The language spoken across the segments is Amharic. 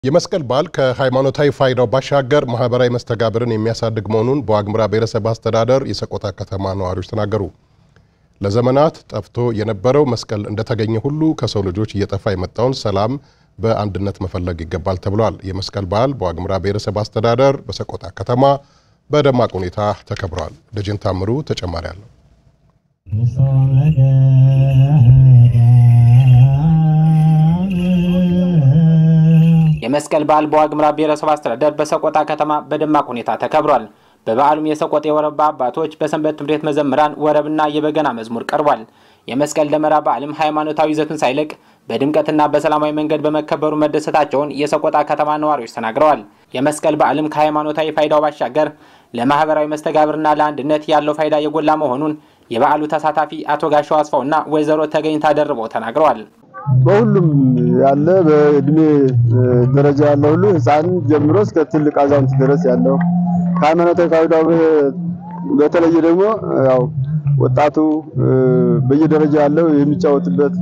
የመስቀል በዓል ከሃይማኖታዊ ፋይዳው ባሻገር ማህበራዊ መስተጋብርን የሚያሳድግ መሆኑን በዋግምራ ብሔረሰብ አስተዳደር የሰቆጣ ከተማ ነዋሪዎች ተናገሩ። ለዘመናት ጠፍቶ የነበረው መስቀል እንደተገኘ ሁሉ ከሰው ልጆች እየጠፋ የመጣውን ሰላም በአንድነት መፈለግ ይገባል ተብሏል። የመስቀል በዓል በዋግምራ ብሔረሰብ አስተዳደር በሰቆጣ ከተማ በደማቅ ሁኔታ ተከብሯል። ደጀን ታምሩ ተጨማሪ አለው። የመስቀል በዓል በዋግምራ ብሔረሰብ አስተዳደር በሰቆጣ ከተማ በደማቅ ሁኔታ ተከብሯል። በበዓሉም የሰቆጣ የወረባ አባቶች በሰንበት ትምህርት ቤት መዘምራን ወረብና የበገና መዝሙር ቀርቧል። የመስቀል ደመራ በዓልም ሃይማኖታዊ ይዘቱን ሳይለቅ በድምቀትና በሰላማዊ መንገድ በመከበሩ መደሰታቸውን የሰቆጣ ከተማ ነዋሪዎች ተናግረዋል። የመስቀል በዓልም ከሃይማኖታዊ ፋይዳው ባሻገር ለማህበራዊ መስተጋብርና ለአንድነት ያለው ፋይዳ የጎላ መሆኑን የበዓሉ ተሳታፊ አቶ ጋሻው አስፋውና ወይዘሮ ተገኝታ ደርበው ተናግረዋል። በሁሉም ያለ በእድሜ ደረጃ ያለ ሁሉ ሕፃን ጀምሮ እስከ ትልቅ አዛውንት ድረስ ያለው ከሃይማኖታዊ ፋይዳው በተለየ ደግሞ ያው ወጣቱ በየደረጃ ያለው የሚጫወትበት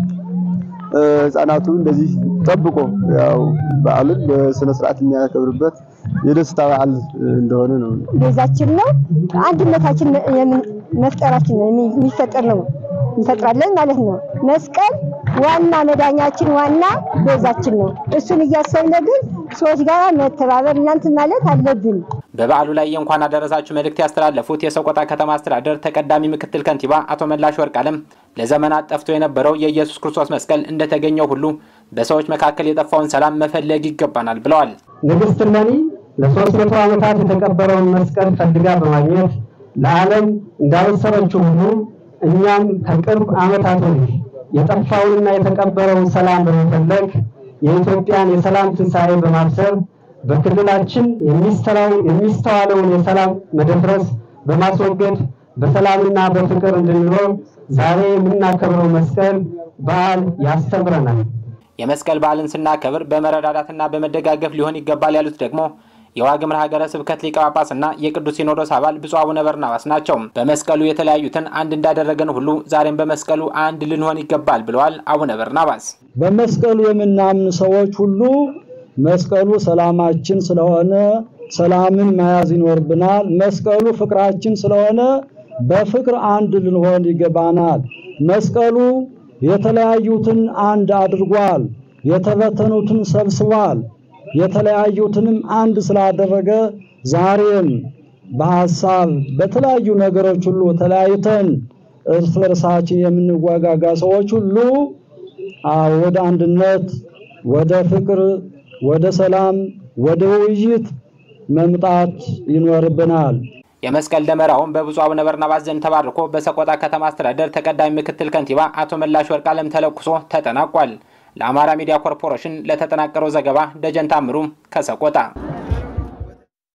ሕፃናቱ እንደዚህ ጠብቆ ያው በዓልን በስነ ስርዓት የሚያከብርበት የደስታ በዓል እንደሆነ ነው። ቤዛችን ነው። አንድነታችን መፍጠራችን ነው የሚፈጠር ነው እንፈጥራለን ማለት ነው። መስቀል ዋና መዳኛችን ዋና ቤዛችን ነው። እሱን እያሰብን ግን ሰዎች ጋር መተባበር እናንት ማለት አለብን። በበዓሉ ላይ የእንኳን አደረሳችሁ መልእክት ያስተላለፉት የሰቆጣ ከተማ አስተዳደር ተቀዳሚ ምክትል ከንቲባ አቶ መላሽ ወርቅአለም ለዘመናት ጠፍቶ የነበረው የኢየሱስ ክርስቶስ መስቀል እንደተገኘው ሁሉ በሰዎች መካከል የጠፋውን ሰላም መፈለግ ይገባናል ብለዋል። ንግሥት እሌኒ ለሶስት መቶ ዓመታት የተቀበረውን መስቀል ፈልጋ በማግኘት ለዓለም እንዳበሰረችው ሁሉ እኛም ከቅርብ ዓመታት ወዲህ የጠፋውንና የተቀበረውን ሰላም በመፈለግ የኢትዮጵያን የሰላም ትንሣኤ በማብሰር በክልላችን የሚስተዋለውን የሰላም መደፍረስ በማስወገድ በሰላምና በፍቅር እንድንኖር ዛሬ የምናከብረው መስቀል በዓል ያስተምረናል። የመስቀል በዓልን ስናከብር በመረዳዳትና በመደጋገፍ ሊሆን ይገባል ያሉት ደግሞ የዋግምራ ሀገረ ስብከት ሊቀ ጳጳስና የቅዱስ ሲኖዶስ አባል ብፁዕ አቡነ በርናባስ ናቸው። በመስቀሉ የተለያዩትን አንድ እንዳደረገን ሁሉ ዛሬም በመስቀሉ አንድ ልንሆን ይገባል ብለዋል አቡነ በርናባስ። በመስቀሉ የምናምን ሰዎች ሁሉ መስቀሉ ሰላማችን ስለሆነ ሰላምን መያዝ ይኖርብናል። መስቀሉ ፍቅራችን ስለሆነ በፍቅር አንድ ልንሆን ይገባናል። መስቀሉ የተለያዩትን አንድ አድርጓል። የተበተኑትን ሰብስቧል። የተለያዩትንም አንድ ስላደረገ ዛሬም በሐሳብ በተለያዩ ነገሮች ሁሉ ተለያይተን እርስ በርሳችን የምንዋጋጋ ሰዎች ሁሉ ወደ አንድነት፣ ወደ ፍቅር፣ ወደ ሰላም፣ ወደ ውይይት መምጣት ይኖርብናል። የመስቀል ደመራውን በብፁዕ አቡነ በርናባስ ዘንድ ተባርኮ በሰቆጣ ከተማ አስተዳደር ተቀዳሚ ምክትል ከንቲባ አቶ መላሽ ወርቅአለም ተለኩሶ ተጠናቋል። ለአማራ ሚዲያ ኮርፖሬሽን ለተጠናቀረው ዘገባ ደጀን ታምሩ ከሰቆጣ